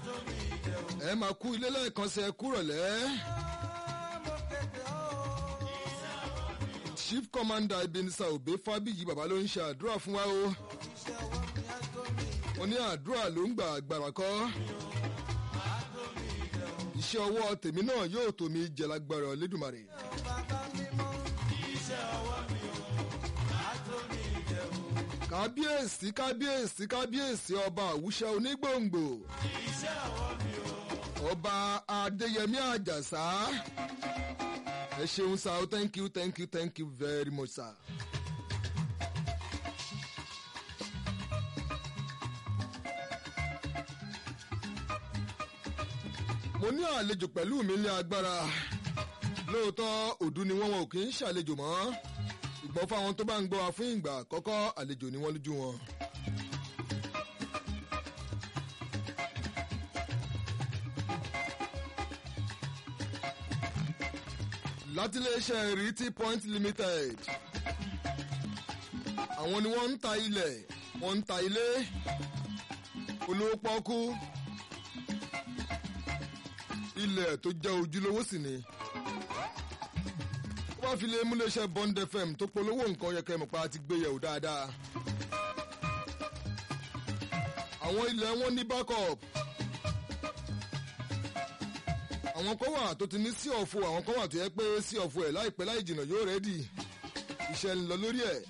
ẹ máa kú ilé lẹ́ẹ̀kan sí ẹ kúrọ̀lẹ́. chief commander Ebenezer Obey Fábíyì bàbá ló ń ṣe àdúrà fún wa o. mo ní àdúrà ló ń gbà agbára kọ́. iṣẹ́ ọwọ́ tèmi náà yóò tó mi jẹ lágbára Olódùmarè. kábíyèsí kábíyèsí kábíyèsí ọba àwùṣẹ onígbòǹgbò ọba adéyẹmí àjàsá ẹ ṣeun sá o thank you thank you thank you very much sir. mo ní àlejò pẹ̀lú mi ní agbára lóòótọ́ òdu ni wọ́n wọn ò kì í ṣàlejò mọ́ ìgbọ́n fáwọn tó bá ń gbọ́ wa fún ìgbà àkọ́kọ́ àlejò ni wọ́n lójú wọn. láti iléeṣẹ́ Riti Point Limited àwọn ni wọ́n ń ta ilẹ̀ wọ́n ń ta ilé olówó pọ́kú ilẹ̀ tó jẹ́ ojúlówó sì ni wọ́n fi lè múléeṣẹ́ Bond FM tó polówó nǹkan yẹ kẹ́ mọ̀ pa ti gbé yẹ̀wò dáadáa. àwọn ilẹ̀ wọn ní backup. àwọn kan wà tó ti ní sí ọ̀fọ̀ àwọn kan wà tó yẹ pé sí ọ̀fọ̀ ẹ̀ láìpẹ́ láì jìnnà yóò rẹ́dì. iṣẹ́ ń lọ lórí ẹ̀.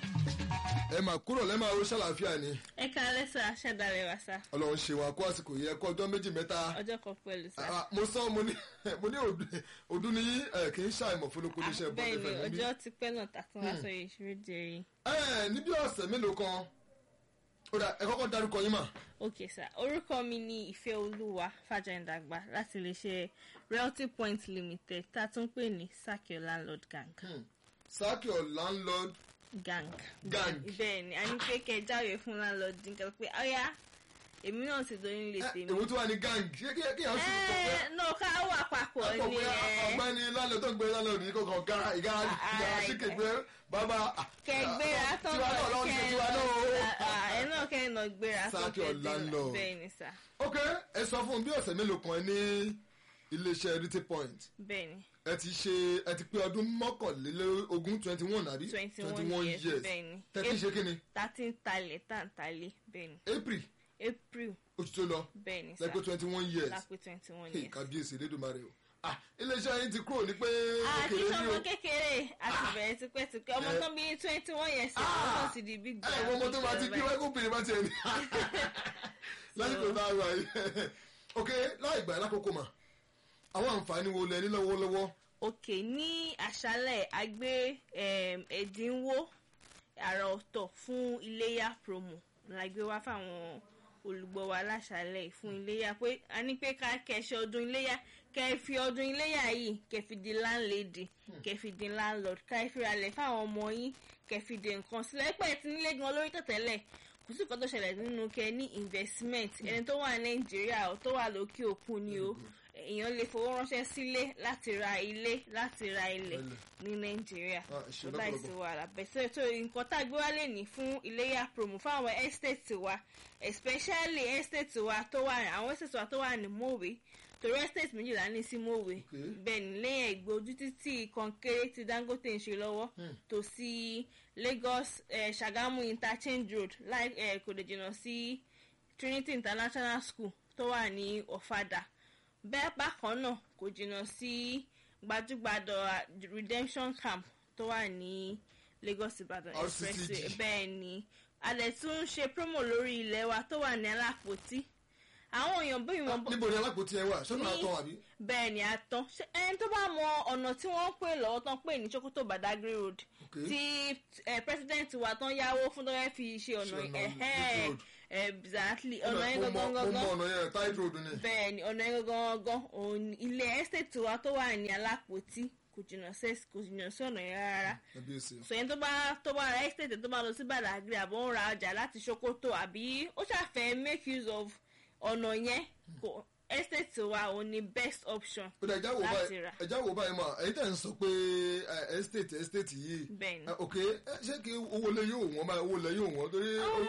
ẹ máa kúrò lẹ́ máa ro ṣàlàáfíà ni. ẹ káalẹ́ sá ṣàdáre wa sá. ọlọ́run ṣe wọn kó àsìkò yẹ kó ọjọ́ méjì mẹ́ta. ọjọ́ kan pẹ̀lú sá. Ah, mo sọ mo ní mo ní òdú ni yín ẹ kì í ṣàìmọ̀ fún olóko iléeṣẹ́ Bond bẹ́ẹ̀ FM ni níbí. ọjọ́ ti pẹ́ náà tàkùn wá sórí ìṣúrí jẹrin. ẹ níbi ọ̀sẹ̀ mélòó kan ó dà ẹ kọ́kọ́ dárúkọ yín mà. ok sá orúkọ mi ni ìfẹ́ olúwa fàjàǹdàgbà láti iléeṣẹ́ realty point limited tá a tún pè ní sakio landlord gang. sáàkì ọ̀ landlord gang. Gang. bẹ́ẹ̀ ni a ní pé kẹ́ ẹ jáwèé fún landlord nǹkan pé ọ̀yá èmi náà ti dorí nílé ẹ, tèmi. èwo tó wà ní gang ṣé kí kí àwọn sì kọ̀ pé ẹ náà ká wà papọ̀ àpò ni pé ẹ. ọ̀gbẹ́ni landlord tó ń gbé landlord yìí kọ̀ọ̀kan gara ìgara ìgara Ah, síkè gbé bàbá. kẹgbéra tán tiwa náà lọ́wọ́ ṣe tiwa náà o. ẹ náà kẹ́ náà gbéra Sákì sókè Orlando. bẹ́ẹ̀ ni sá ok ẹ sọ fún un bí ọ̀sẹ̀ mélòó kan ẹ ní iléeṣẹ́ Riti Point bẹ́ẹ̀ ni ẹ ti ṣe ẹ ti pé ọdún mọ́kànlélógún twenty one àbí twenty one years bẹ́ẹ̀ ni tẹ́tí ṣe kí ni thirty ń talẹ̀ tá ń talẹ̀ bẹ́ẹ̀ ni April April oṣù tó lọ bẹ́ẹ̀ ni sá lẹ́pẹ́ twenty one years lápẹ́ twenty one Hey, years. kábíyèsí Elédùmarè o ah iléeṣẹ́ yín ti kúrò ní pé àti kékeré ní sọmọ o kékeré àti bẹ̀rẹ̀ tipẹ́tipẹ́ ọmọ Eh. tán bí twenty one years ọmọ tán ti di big ẹ wọ́n mọ tó máa ti bí wáyé kóbìnrin bá tiẹ̀ ní lásìkò tá a wà yìí ok láì gbà lákòókò mà àwọn àǹfààní wo lẹ ní lọ́wọ́lọ́wọ́ ok ní àṣálẹ̀ a gbé em, ẹ̀dínwó àrà ọ̀tọ̀ fún iléyà promo la gbé wá fáwọn olùgbọ́ wa láṣálẹ̀ fún iléyà pé a ní pé ká kẹṣẹ ọdún iléyà kẹ fi ọdún iléyà yìí kẹ fi di landlady kẹ fi di landlord ká fi ralẹ̀ fáwọn ọmọ yín kẹ fi di nǹkan sílẹ̀ pẹ̀ tí nílé gan lórí tẹ̀tẹ̀lẹ̀ kò sí nǹkan tó ṣẹlẹ̀ nínú kẹ ní investment ẹni tó wà nàìjíríà tó wà lókè òkun ni o èèyàn lè fowó ránṣẹ́ sílé láti ra ilé láti ra ilẹ̀ Ilẹ̀. ní nàìjíríà Ah, ṣe tó láì sí lọ́pọ̀lọpọ̀. wàhálà bẹ̀sẹ̀ tó nǹkan tá a gbé wálé ní fún iléyà promo fáwọn estate wa especially estate wa tó wà àwọn estate wa tó wà ní mòwe torí estate méjìlá ní sí mòwe Okay. bẹ́ẹ̀ ni lẹ́yìn ẹ̀gbẹ́ ojú títì kọ̀ǹkéré tí dangote ń ṣe lọ́wọ́ tó sí lagos eh, sagamu interchange road láì eh, kò lè jìnnà sí trinity international school tó wà ní ọ̀fadà bẹ́ẹ̀ bákan náà kò jìnnà sí gbajúgbadọ̀ redemption camp tó wà ní lagos ibadan RCCG. expressway bẹ́ẹ̀ ni a lè tún ṣe promo lórí ilẹ̀ wa tó wà ní alápòtí àwọn èèyàn bí wọn níbo ni alápòtí ẹ wà sọ́nà àtọ̀ àbí bẹ́ẹ̀ ni a tán Ṣé ẹni tó bá mọ ọ̀nà tí wọ́n ń pè lọ́wọ́ tán pè ní sokoto badagry road Okay. tí eh, president wa tán yáwó fún tó fẹ́ fi ṣe ọ̀nà Ṣe ọ̀nà ẹ̀hẹ́ road. exactly ọ̀nà yẹn mo mọ gangan mo mọ gangan ọ̀nà yẹn tight road ni bẹ́ẹ̀ ni ọ̀nà yẹn gangan gangan òun ni ilé estate wa tó wà ní alápòtí kò jìnnà sí kò jìnnà sí ọ̀nà yẹn rárá kábíyèsí sọ yẹn tó bá tó bá ra estate tó bá lọ sí badagry àbọ̀ ń ra ọjà láti sokoto àbí ó ṣàfẹ́ make use of ọ̀nà yẹn kò estate wa òun ni best option ó dà ẹja wò láti báyìí rà. ẹja wò báyìí mà ẹ̀yin tẹ̀ ń sọ pé eh, estate estate yìí Bẹ́ẹ̀ ni. Eh, ok eh, ṣé kí owó lẹ yóò wọ́n báyìí owó lẹ yóò wọ́n torí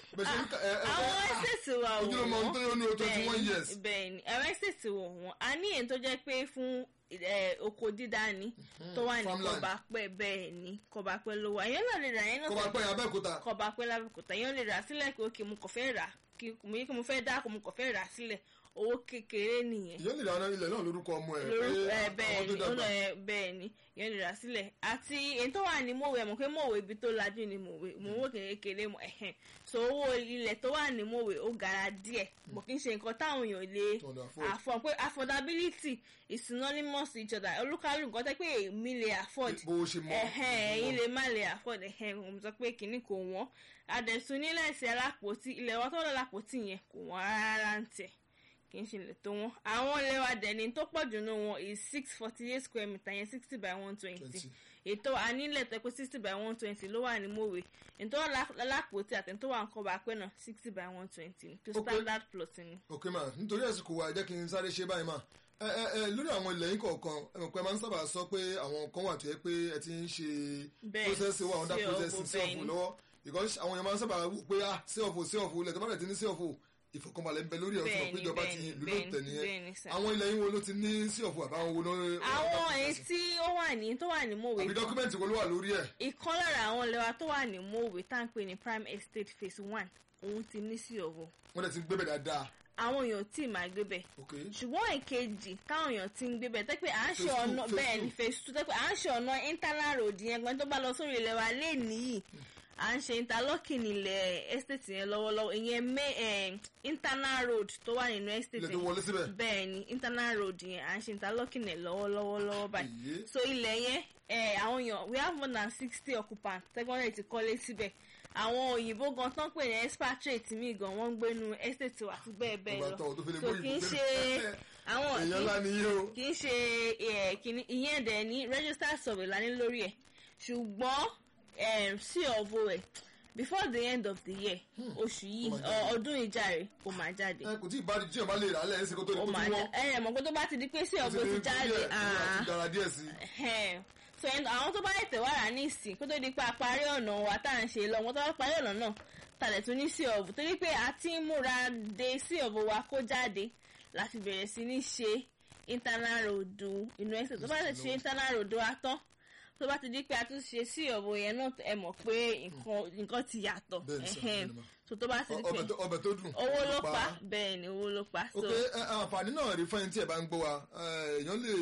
bẹ́ẹ̀ ṣe ń ká- ẹ ẹ àwọn ẹ ẹ́sẹ̀tì wa wò ojúlówó ọmọ tó yọ ní twenty one years bẹ́ẹ̀ ni àwọn ẹ́sẹ̀tì wò wọ́n a ní èyí tó jẹ́ pé fún eh, oko dídá ni tó wà ní farmland. kọbapẹ́ bẹ́ẹ̀ ni kọbapẹ́ ló wà èèyàn náà lè rà yẹn náà kó bá pẹ́ abẹ́òkúta kọbapẹ́ lábẹ́kúta èèyàn lè rà sílẹ̀ pé òkè mo kàn fẹ́ rà kí mo yí kí mo fẹ́ dá kó mo kàn fẹ́ rà sílẹ̀ owó kékeré nìyẹn ìyẹn lè dáná ilẹ̀ náà lórúkọ ọmọ ẹ̀ lórúkọ pé ẹ bẹ́ẹ̀ àwọn tó ni ó dàgbà lọ ẹ bẹ́ẹ̀ ni ìyẹn lè rà sílẹ̀ àti èyí tó wà ní mòwe ẹ mọ̀ pé mòwe ibi tó lajú ni mòwe mòwe kékeré mọ̀ ẹ̀hẹ̀n so owó ilẹ̀ tó wà ní mòwe ó gara díẹ̀ bọ̀ kí n ṣe nǹkan táwọn èèyàn lè To afford. àfọ̀ pé affordability is synonymous to each other olúkálù nǹkan tẹ́ pé èmi lè afford bó o ṣe mọ ẹ̀hẹ̀n ẹ̀yin lè má lè afford ẹ̀hẹ̀n mo sọ pé kìíní kò wọ́n àdẹ̀sùn nílẹ̀ sí alápòtí ilẹ̀ wa tó lọ lápòtí yẹn kò wọ́n rárá ń tẹ̀ kì í ṣe lè tó wọn àwọn ilé wa dẹ̀ni tó pọ̀ jù nù wọn is six forty eight square meter yẹn sixty by one twenty 20. ètò anílẹ̀ tó pé sixty by one twenty ló wà ní mòwe ètò alápòtí àti ètò wà ń kọ́ bá pẹ́ náà sixty by one twenty tó Ó pé- standard plot ni. ok ma nítorí àsìkò wa jẹ́ kí n sáré ṣe báyìí ma ẹ ẹ ẹ lórí àwọn ilẹ̀ yín kọ̀ọ̀kan ẹ mọ̀ pé ẹ máa ń sábà sọ pé àwọn kan wà tó yẹ pé ẹ ti ń ṣe Bẹ́ẹ̀, process wà under sí ọ̀fọ̀, processing sí bẹ́ẹ̀ ọ̀fọ̀ ni. lọ́wọ́ because àwọn èèyàn máa ń sábà wò pé ah sí ọ̀fọ̀ sí ọ̀fọ̀ ilẹ̀ tó bá rẹ̀ ti ní sí ọ̀fọ̀ ìfọ̀kànbalẹ̀ ń bẹ lórí ọ̀sán Bẹ́ẹ̀ ni, péjọba bẹ́ẹ̀ ti ni, ìlú bẹ́ẹ̀ ló ni, tẹ̀ bẹ́ẹ̀ ni, nìyẹn sir. àwọn ilẹ̀ yín wo ló ti ní sí ọ̀fọ̀ àbáwọn wo ló àwọn èyí tí ó wà ní tó wà ní mòwe àbí dọ́kúmẹ̀ntì wo ló wà lórí ẹ̀ ìkan lára àwọn ilé wa tó wà ní mòwe tá à ń pè ní prime estate phase one òun ti ní sí ọ̀wọ̀ wọ́n dẹ̀ ti gbé bẹ̀ dáadáa àwọn èèyàn tí ì máa gbé bẹ̀ ok ṣùgbọ́n èkejì táwọn èèyàn ti ń gbé bẹ̀ tẹ́pẹ́ à ń ṣe Phase two, ọ̀nà phase bẹ́ẹ̀ two. ni phase two tẹ́pẹ́ à ń ṣe ọ̀nà internal road yẹn gan tó bá lọ sórí ilẹ̀ wa lé nìyí à ń ṣe interlocking ilẹ̀ estate yẹn lọ́wọ́lọ́wọ́ ìyẹn main eh, internal road tó wà nínú estate ilẹ̀ tó wọlé síbẹ̀ bẹ́ẹ̀ ni internal road yẹn à ń ṣe interlocking ẹ̀ lọ́wọ́lọ́wọ́ lọ́wọ́ báyìí Iye. so ilẹ̀ yẹn eh, àwọn èèyàn we have more than sixty occupants tẹ́gbọ́n rẹ̀ ti kọ́lé síbẹ̀ àwọn òyìnbó gan tán pè ní expatriate mi gan wọ́n ń gbénu estate wa àti bẹ́ẹ̀ bẹ́ẹ̀ Ọba lọ tán, tó fi lè so gbóyìnbó kì í gbé. ṣe àwọn èèyàn kì í- ńlá ni yé o kì í ṣe eh, kìíní ìyẹn dẹ̀ ní register survey la ní lórí ẹ̀ ṣùgbọ́n eh, sí ọ̀vọ̀ ẹ̀ before the end of the year oṣù yìí Ó máa jáde. ọ- ọdún ìjàre ó máa jáde ẹ kò tí ì bá jíjìn bá lè rà á lẹ́yìn sí kó tó di ó kó máa tún jáde wọ́n ẹ ẹ̀ mọ̀ pé tó bá ti di pé sí ọ̀vọ̀ ti jáde àti ah, dára díẹ̀ sí i. Ẹhẹ́n. so ẹn- àwọn tó bá ètè wà rà ní ìsìn kó tó di pé a parí ọ̀nà wa tá à ń ṣe lọ wọn tó bá parí ọ̀nà náà tàlẹ̀ tún ní sí ọ̀bù torí pé a ti ń múra de sí ọ̀bù wa kó jáde láti bẹ̀rẹ̀ sí ní ṣe internal road inú ẹsẹ̀ tó bá ti ṣe internal road wa tán tó bá ti di pé a tún ṣe sí ọ̀bù yẹn náà ẹ mọ̀ pé nǹkan nǹkan ti yàtọ̀ Bẹ́ẹ̀ ni sir, Ẹhẹ́n. bẹ́ẹ̀ ni ma. so tó bá ti di pé ọbẹ̀ tó ọbẹ̀ tó dùn. owó ló pa bẹ́ẹ̀ ni owó ló pa so ok ẹ, àǹfààní náà rí fún ẹni tí ẹ bá ń gbọ́ wa ẹ, èèyàn lè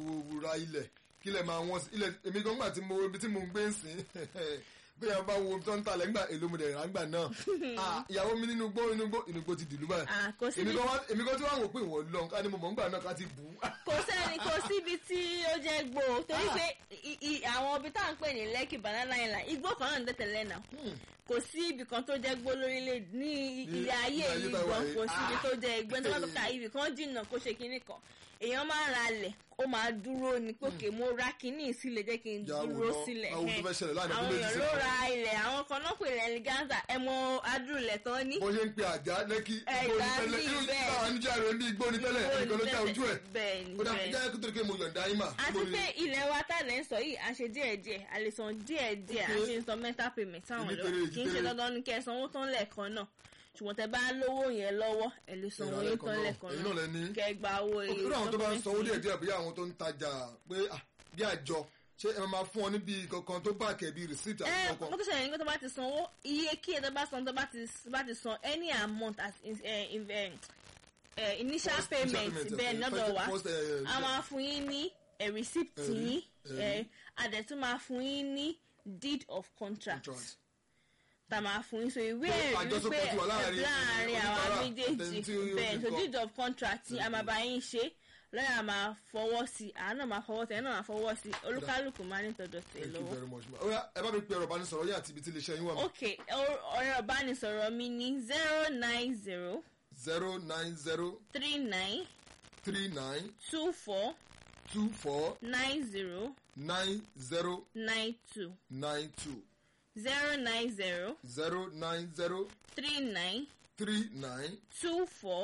ra ilẹ̀ kí lẹ̀ máa wọ́n sí ilẹ̀ èmi gan gbà tí mo ibi tí mo ń gbé ń sìn bí ẹ bá wo tó ń talẹ̀ ńgbà èlò mo dẹ̀ rà ńgbà náà Ah, ìyàwó mi nínú gbó inú gbó inú gbó ti dìlú báyìí Ah, kò sí èmi bí- gan wá- èmi gan tí wọ́n á wò pé ìwọ̀n lọ ká ní mo mọ̀ ńgbà náà ká ti bù ú. kò sẹ́ni kò síbi tí ó jẹ́ gbó torí pé i- i- àwọn ibi tá à ń pè ní Lekki Banana Island igbó kan náà ń tẹ̀tẹ̀lẹ̀ náà kò sí ibì kan tó jẹ́ gbó lórílẹ̀ ní Ní ilé ayé ilé ayé yìí tá a wà gan yìí. kò sí ibi Ah. tó jẹ́ igbó tó bá tó ka ibì kan jìnnà kó ṣe kinní kan èèyàn máa ń ra lẹ̀ ó máa dúró ní pòkè mo ra kinní sílẹ̀ jẹ́ kí n Jà wò dúró lọ, sílẹ̀ àwọn tó fẹ́ ṣẹlẹ̀ láàrin àwọn ọdún méjì èèyàn sí ló kan. ra ilẹ̀ àwọn kan náà pè ní eleganza ẹ mọ adúlẹ̀ tán ní bó ṣe ń pe àjà lẹ́kí Ẹ, igbó ní ìgbà tẹ́lẹ̀ míì irú bẹ́ẹ̀. táwọn níjà rẹ̀ ní igbó ní tẹ́lẹ̀ ẹnìkan ló já ojú ẹ̀ bẹ́ẹ̀ ni kódà bẹ́ẹ̀ ni. jẹ́ kó tó di pé mo yọ̀ǹda yín mà. àti Ibo ni- pé ilẹ̀ wa tàlẹ̀ ń sọ yìí à ń ṣe díẹ̀díẹ̀ a lè san díẹ̀díẹ̀ à ń ṣe ń san mental payment sáwọn Ìdí ọ̀dọ́ tere, ìdí kì í ṣe tere. dandan ní kẹ́ ẹ sanwó tán lẹ́ẹ̀kan náà ṣùgbọ́n tẹ bá lówó yẹn lọ́wọ́ ẹ lè sanwó Ìrà yín lẹ́ẹ̀kan tán náà. lẹ́ẹ̀kan Èyí náà lẹ ní. náà kẹ́ ẹ gba owó òkè lórí àwọn tó bá ń sanwó document díẹ̀ yín. díẹ̀ bí àwọn tó ń tajà pé ah, bí àjọ ṣé ẹ máa fún ọ níbi kankan tó bá kẹ̀bi receipt ẹ àti mo kankan. tó ṣẹlẹ̀ ní pé tó bá ti sanwó iye kí ẹ tó bá san tó bá ti bá ti san any amount as in, eh, in, eh, eh, initial First payment initial payment, bẹ́ẹ̀ okay. lọ́dọ̀ First- wa first, eh, a máa fún yín ní eh, receipt Ẹ̀rí, yín ẹ̀rí. eh, a dẹ̀ tún máa fún yín ní deed of contract contract. tá a máa fún yín so ìwé Pé ẹ̀rí àjọṣepọ̀ pé ti wà láàrin láàrin àwa oníbàárà méjèèjì àtẹni tí ó bẹ́ẹ̀ fi so kọ́. deed of contract tí a máa bá yín ṣe lọ́yà máa fọwọ́ sí i àánà máa fọwọ́ sí i ẹ̀ náà máa fọwọ́ sí i olúkálùkù máa ní tọ̀dọ̀ tẹ̀ thank you lọ́wọ́. very much ma. Oya, ẹ bá mi pe ọ̀rọ̀ ìbánisọ̀rọ̀ yín àti ibi tí iléeṣẹ́ yín wà mọ́. ok or- ọ̀rọ̀ ìbánisọ̀rọ̀ mi ní zero nine zero zero nine zero three nine three nine two four two four nine zero nine zero nine two nine two zero nine zero zero nine zero three nine three nine two four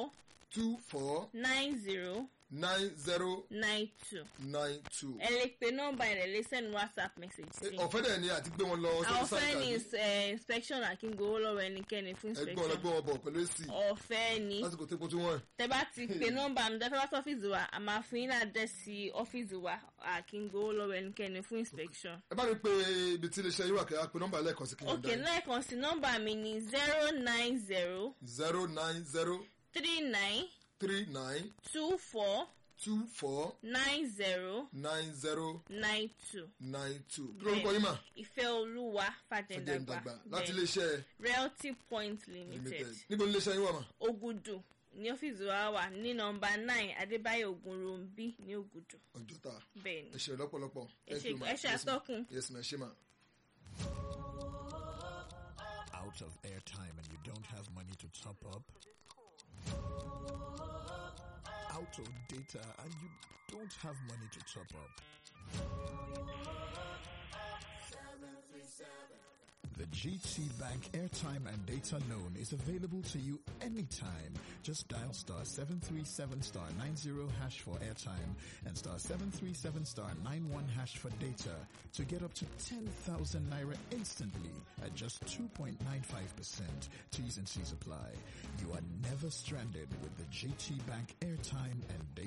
two four nine zero nine zero nine two nine two. ẹ lè pe nọ́mbà ẹ lè send whatsapp message sí. ọ̀fẹ́ dẹ̀ ni àti gbé wọn lọ àwọn sórí fẹ́ ní sáìtì eh, inspection àkíngbowó lọ́wọ́ ẹnikẹ́ni fún ẹgbẹ́ wọn inspection lọ́gbọ́n wọn bọ̀ pẹ̀lú èsì ọ̀fẹ́ ni lásìkò tó kó tó wọ́n. tẹ bá ti pe nọ́mbà mi tẹ fẹ́ wá sí ọ́fíìsì wa a máa fún yín náà dẹ́ sí ọ́fíìsì wa àkíngbowó lọ́wọ́ ẹnikẹ́ni fún inspection. ẹ bá mi pe ibi tí iléeṣẹ́ yín wà kẹ́ ẹ pe nọ́mbà lẹ́ẹ̀kan sí kí n ok lẹ́ẹ̀kan sí nọ́mbà mi ni zero nine zero zero nine zero three nine three nine two four two four nine zero nine zero nine two. nine two. kí lórúkọ yín mà ìfẹ́ olúwa fàjẹ́ fàjẹ̀dàgbà ìdàgbà láti bẹ́ẹ̀. iléeṣẹ́ realty point limited limited níbo ni iléeṣẹ́ yín wà mà. ogudu ní ọ́fíìsì wa wà ní nọ́mbà nine adébáyọ̀ ògúnròmbí ní ogudu ọjọ́ ta bẹ́ẹ̀ ni ẹ ṣe lọ́pọ̀lọpọ̀. ẹ Thank ṣe you, ma. ẹ ṣe Yes, ma. àtọ́kùn. yes ma ẹ ṣe ma. out of airtime and you don't have money to top up? Out of data and you don't have money to top up? The GT Bank airtime and data loan is available to you anytime. Just dial star 737 star 90 hash for airtime and star 737 star 91 hash for data to get up to 10,000 naira instantly at just 2.95%. T's and C's apply. You are never stranded with the GT Bank airtime and data